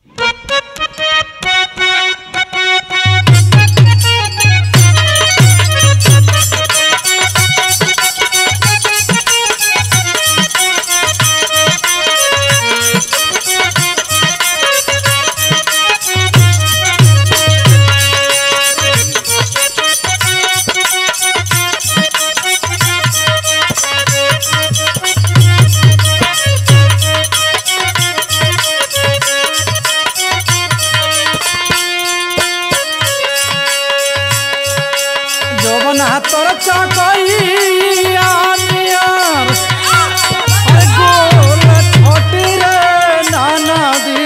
जवन तोर चकैया नियर अरे गोल छोटी रे नाना दी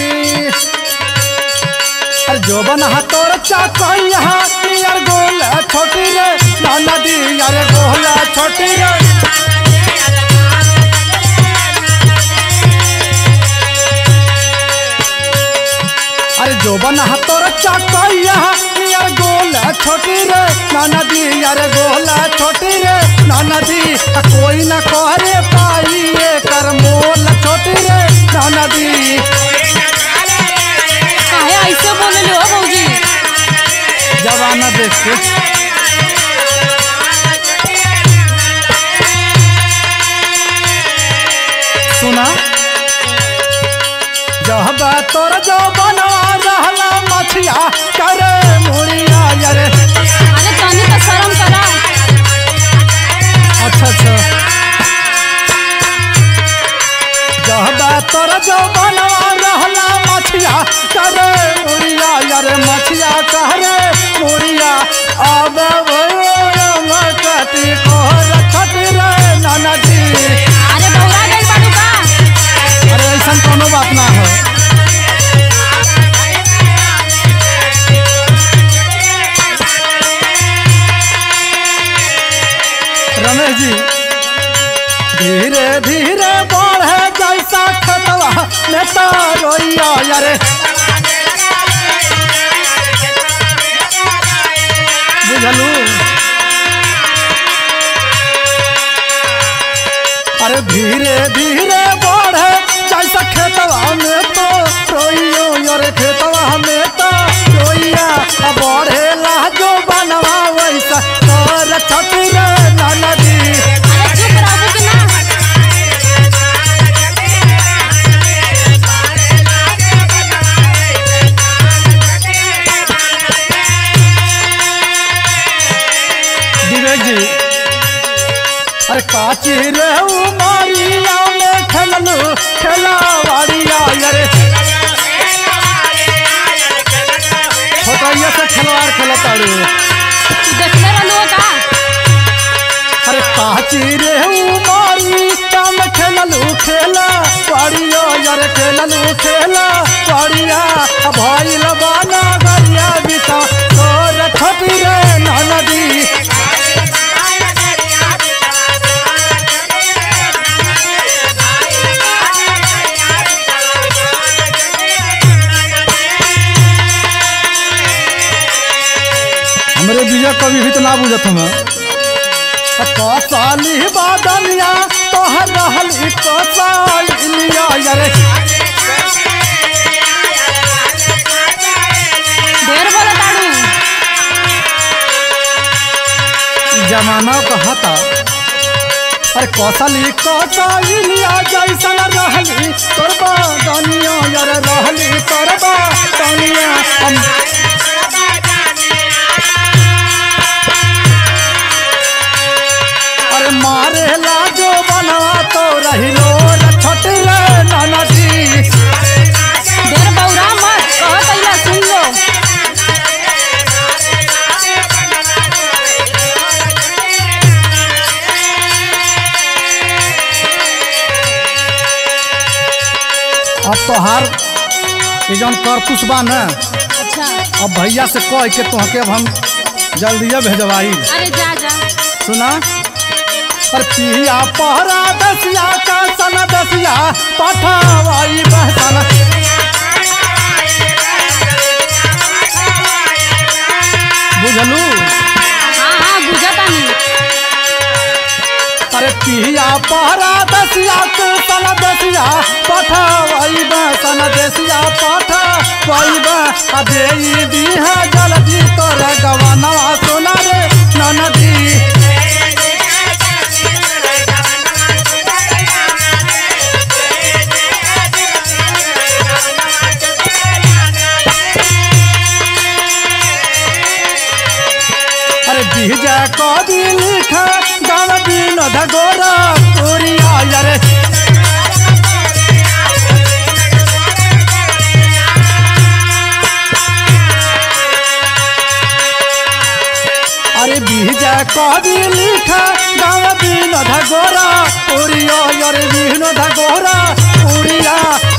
अरे जवन तोर चकैया नियर गोल छोटी रे नाना दी अरे गोल छोटी रे अरे जोबन तोर चकैया यार गोल छोटी रे नाना दी यार गोल छोटी रे नाना दी आ कोई ना करे पाई ये कर मोल छोटी रे नाना दी काहे ऐसे बोले हो भौजी जवाना देख के सुना जब तोर जो बनवा रहला मछिया करे मुड़िया यारे अरे तनी तो शर्म करा अच्छा अच्छा जब तोर जो बनवा रहला मछिया करे मुड़िया यारे मछिया करे मुड़िया अब कटी कोहर छट रे नाना जी अरे बौरा गइल बाड़ू का अरे ऐसा कोनो बात ना हो रमेश जी धीरे धीरे बढ़े जैसा खतवा में तो रोइया यारे बुझलू अरे धीरे धीरे बढ़े जैसा खेतवा में तो रोइयो यारे खेतवा में तो रोइया अब बढ़े ला जो बनवा वैसा तोर छठी रे नाना दी अरे चुप रहबू कि ना विवेक जी अरे काची रे उमारिया में खेललू खेलावाड़िया यारे छोटैया से खिलवाड़ खेलताड़ू देखले रहलू का अरे काची रे उमारी काम खेललू खेला वाड़िया यारे खेललू खेला वाड़िया भइल बाना गरिया बिता तोर छोटी रे नदी हमरे विजय कवि भी तो ना बुझत हम कसाली बादनिया तोहर रहल कसालिया यारे ढेर बोला ताड़ू जमाना कहता अरे कौशली कौशलिया जैसन रहली तोर बादनिया यार रहली तोर बादनिया हम अरे मारे ला जो बनवा तो रहिलो छठ रे नाना जी ढेर बौरा मत कह कैला सुन लो अब तोहार ये जौन करतुस बा न अच्छा अब भैया से कह के तोहके अब हम जल्दिए भेजवाई अरे जा जा सुना पर पिया पहरा दसिया का सन दसिया पठावाई बहसन बुझलू हाँ हाँ बुझतानी अरे पिया पहरा दसिया का सन दसिया पठावाई बहसन देश विदेशिया पाठा पैबा आ देई दीहा जल्दी तोर गवानवा सोना रे ननदी अरे बीजा कवि लिखा गाँव विनोद गोरा पुरिया रे अरे बीजा कवि लिखा गाँव विनोद गोरा पुरिया रे विनोद गोरा पुरिया